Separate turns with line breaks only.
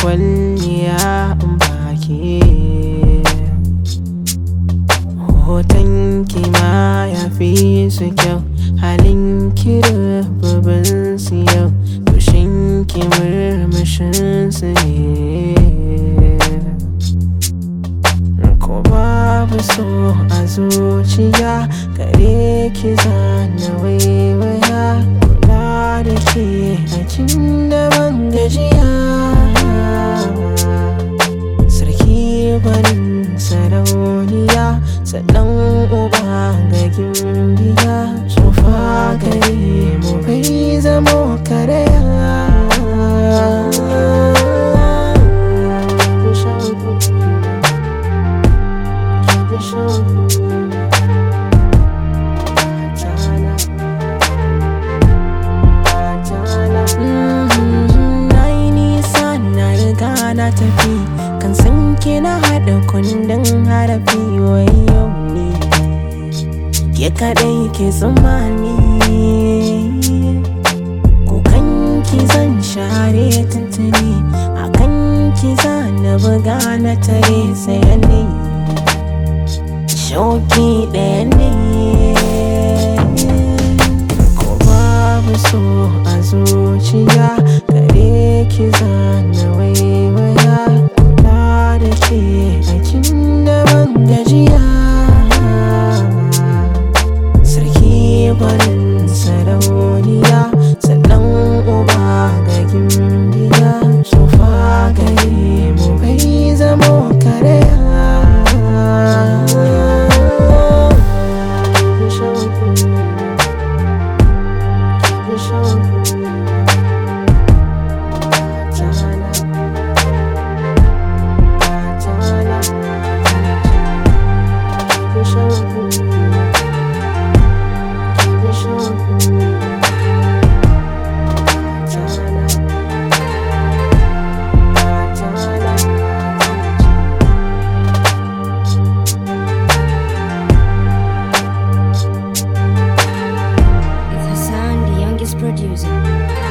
kwalliya in baki hoton ki ma ya fi su kyau halin ki da babban su yau tushen ki murmushin su ne ko babu so a zuciya gare ki zana waiwaya kula da ke a kin da ban gajiya sarki barin sarauniya sannan uba ga gimbiya tsufa gare mu bai zamo karaya Na yi nisa na riga na tafi kan san ke na haɗa kundin harafi wayo ne ke kaɗai ke tsammani kukan ki zan share tuntuni akan ki na buga na tare sayani shauki ɗaya ne ko babu so a zuciya gare ki zana waiwaya kula da ke a kin da ban gajiya sarki barin sarauniya sannan uba ga gimbiya tsufa gare mu bai zamo karaya
It's Hassan, the youngest producer.